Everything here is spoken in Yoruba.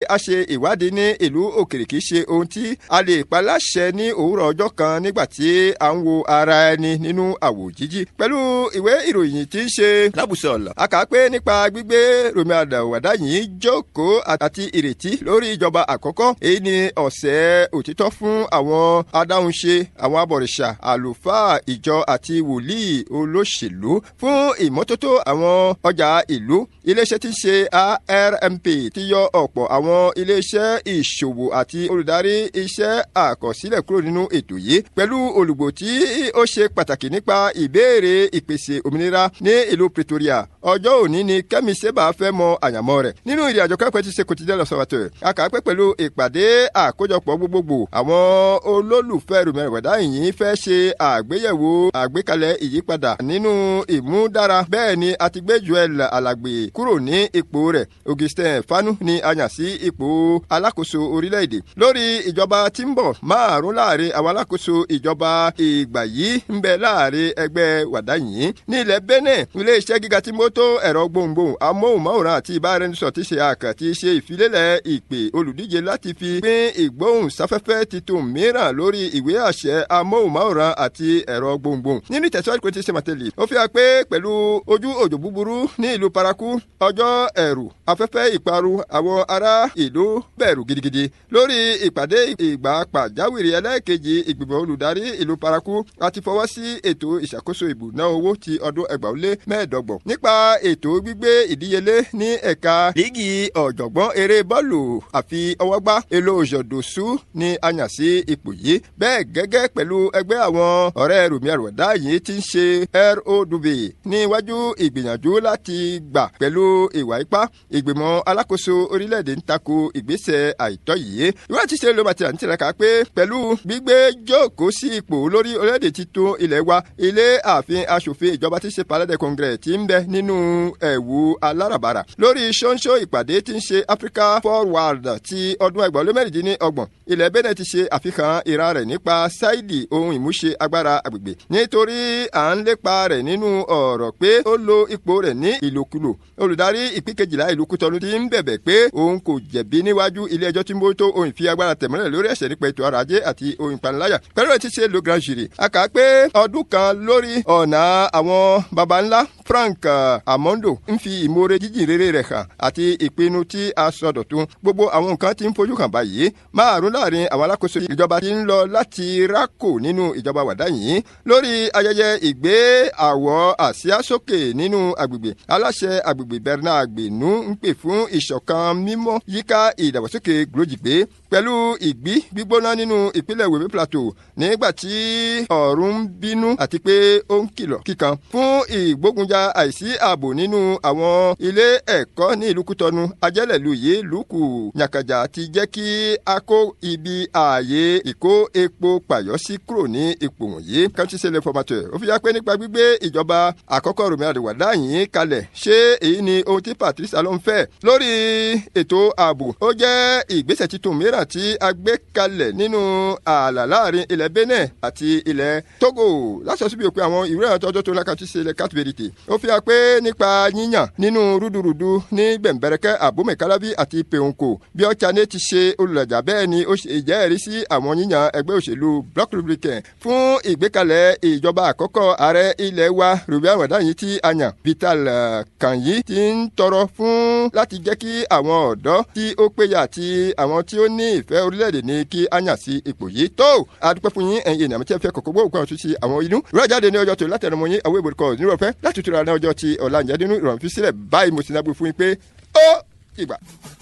a ṣe ìwádìí ní ìlú òkèrè kìí ṣe ohun tí a lè pa láṣẹ ní òwúrọ̀ ọjọ́ kan nígbà tí a ń wo ara ẹni nínú àwò jíjí pẹ̀lú ìwé ìròyìn tí ń ṣe lábùsọ̀lọ̀ a kà á pé nípa gbígbé Rọ̀mí Àwàdà yìí jókòó àti ìrètí lórí ìjọba àkọ́kọ́ èyí ni ọ̀sẹ̀ òtítọ́ fún àwọn adáhunṣe àwọn abọ̀rìṣà àlùfáà ìjọ àti wòlíì olóṣèlú fún ìmọ́tótó àwọn ọjà ìlú iléeṣẹ́ tí ń ṣe ARMP ti yọ ọ̀pọ̀ àwọn iléeṣẹ́ ìṣòwò àti olùdarí iṣẹ́ àkọsílẹ̀ kúrò nínú ètò yìí pẹ̀lú olùgbò tí ó ṣe pàtàkì nípa ìbéèrè ìpèsè òmìnira ní ìlú Pretoria ọjọ́ òní ni Kẹ́mi Seba fẹ́ mọ àyànmọ́ rẹ̀ nínú ìrìn àjò kẹ́kọ̀ọ́ ti ṣe quotidien l'Observateur akàpẹ́ pẹ̀lú ìpàdé àkójọpọ̀ gbogbogbò àwọn olólùfẹ́ Rọ̀mí Àwàdà yìí fẹ́ ṣe àgbéyẹ̀wò àgbékalẹ̀ ìyípadà nínú ìmúdára bẹ́ẹ̀ ni a ti gbé Joel Alàgbé kúrò ní ipò rẹ̀ Augustin Fanu ni a yàn sí ipò alákòóso orílẹ̀-èdè lórí ìjọba tí ń bọ̀ márùn láàrin àwọn alákòóso ìjọba ìgbà yìí ń bẹ láàrin ẹgbẹ́ wàdá yìí ní ilẹ̀ Benin ilé-iṣẹ́ gíga tí mótó ẹ̀rọ gbohùngbohùn amóhùnmáwòrán àti ìbáraẹnisọ̀ ti ṣe àkàn ti ṣe ìfilélẹ̀ ìpè olùdíje láti fi pín ìgbóhùnsáfẹ́fẹ́ titun mìíràn lórí ìwé àṣẹ amóhùnmáwòrán àti ẹ̀rọ gbohùngbohùn nínú ìtẹ̀síwájú pé ti ṣe màtẹ́lì ó fi hàn pé pẹ̀lú ojú òjò búburú ní ìlú paraku ọjọ́ ẹ̀rù afẹ́fẹ́ ìparun àwọn ará ìlú bẹ̀rù gidigidi lórí ìpàdé ìgbà pàjáwìrì ẹlẹ́ẹ̀kejì ìgbìmọ̀ olùdarí ìlú paraku àti fọwọ́ sí ètò ìṣàkóso ìbùná owó ti ọdún ẹgbàá ó lé mẹ́ẹ̀ẹ́dọ́gbọ̀n nípa ètò gbígbé ìdíyelé ní ẹ̀ka líìgì ọ̀jọ̀gbọ́n eré bọ́ọ̀lù àfi ọwọ́gbá èlò òjòdòsú ni a yàn sí ipò yìí bẹ́ẹ̀ gẹ́gẹ́ pẹ̀lú ẹgbẹ́ àwọn ọ̀rẹ́ Rọ̀mí Àwàdà yìí ti ń ṣe ROW níwájú ìgbìyànjú láti gbà pẹ̀lú ìwà ipá ìgbìmọ̀ alákòóso orílẹ̀-èdè ń tako ìgbésẹ̀ àìtọ́ yìí ìwé àti ṣe ló bá ti à ń tiraka pé pẹ̀lú gbígbé jókòó sí ipò lórí orílẹ̀-èdè titun ilẹ̀ wa ilé ààfin aṣòfin ìjọba ti ṣe palais de congrès ti ń bẹ nínú ẹ̀wù aláràbarà lórí ṣóńṣó ìpàdé tí ń ṣe Africa Forward ti ọdún ẹgbàá lé mẹ́rìndínlọ́gbọ̀n ilẹ̀ Benin ti ṣe àfihàn ìra rẹ̀ nípa sáìdì ohun ìmúṣe agbára agbègbè nítorí à ń lépa rẹ̀ nínú ọ̀rọ̀ pé ó lo ipò rẹ̀ ní ìlòkulò olùdarí ìpín kejìlá ìlú Kútọ́nù ti ń bẹ̀bẹ̀ pé òun kò jẹ̀bi níwájú ilé ẹjọ́ tí ń bójútó ohun ìfi agbára tẹ̀mọ́lẹ̀ lórí ẹ̀ṣẹ̀ nípa ètò ọrọ̀ ajé àti ohun ìpaniláyà pẹ̀lú ẹ̀ ti ṣe lo grand jury a kà á pé ọdún kan lórí ọ̀nà àwọn baba ńlá Frank Amondo ń fi ìmoore jíjìn rere rẹ̀ hàn àti ìpinnu tí a sọdọ̀tun gbogbo àwọn nǹkan tí ń fojú hàn báyìí márùn láàrin àwọn alákòóso ìjọba tí ń lọ láti rákò nínú ìjọba wàdá yìí lórí ayẹyẹ ìgbé àwọ̀ àsíá sókè nínú agbègbè aláṣẹ agbègbè Bernard Agbenu ń pè fún ìṣọ̀kan mímọ́ yíká ìdàgbàsókè gbòjìgbé pẹ̀lú ìgbí gbígbóná nínú ìpínlẹ̀ Wèmí Plateau nígbà tí ọ̀run ń bínú àti pé ó ń kìlọ̀ kíkan fún ìgbógunjà àìsí ààbò nínú àwọn ilé ẹ̀kọ́ ní ìlú Kútọ́nù ajẹ́lẹ̀lú yìí lùkù nyàkàjà ti jẹ́ kí a kó ibi ààyè ìkó epo pàyọ́ sí kúrò ní ipò wọ̀nyí káńtísẹ́lẹ̀ fọmàtẹ̀ ó fi yá pé nípa gbígbé ìjọba àkọ́kọ́ Rọ̀mí Àwàdà yìí kalẹ̀ ṣé èyí ni ohun tí Patrice Talon fẹ́ lórí ètò ààbò ó jẹ́ ìgbésẹ̀ titun mìíràn tí a gbé kalẹ̀ nínú ààlà láàrin ilẹ̀ Benin àti ilẹ̀ Togo lásán síbi òpin àwọn ìwé ìrántí ọjọ́ tó lákàtí ṣe ilẹ̀ kátìbẹ̀rìtì ó fi hàn pé nípa yíyàn nínú rúdurùdu ní gbẹ̀mbẹ̀rẹ̀kẹ́ àbómẹ̀kálábí àti pèhùnkò bí ọ̀chane ti ṣe olùlàjà bẹ́ẹ̀ ni ó ṣe ìjẹ́rìí sí àwọn yíyàn ẹgbẹ́ òṣèlú Bloc Republicain fún ìgbékalẹ̀ ìjọba àkọ́kọ́ ààrẹ ilẹ̀ wa Rọ̀mí Àwàdà yìí tí a yàn Vital Kànyí ti ń tọrọ fún láti jẹ́ kí àwọn ọ̀dọ́ tí ó péye àti àwọn tí ó ní ìfẹ́ orílẹ̀-èdè ní kí á yàn sí ipò yìí tó adúpẹ́ fún yín ẹ̀yin ènìyàn tí ẹ fẹ́ kọ̀kọ́ gbọ́ òkú àwọn tuntun àwọn inú rẹ̀ jáde ní ọjọ́ tó látẹnumọ́ yín àwọn ìbòrúkọ nírọ̀fẹ́ láti tura ní ọjọ́ tí ọ̀la ìjẹ́dínú ìrọ̀rùn fi sílẹ̀ báyìí mo sì náà gbé fún yín pé ó ìgbà.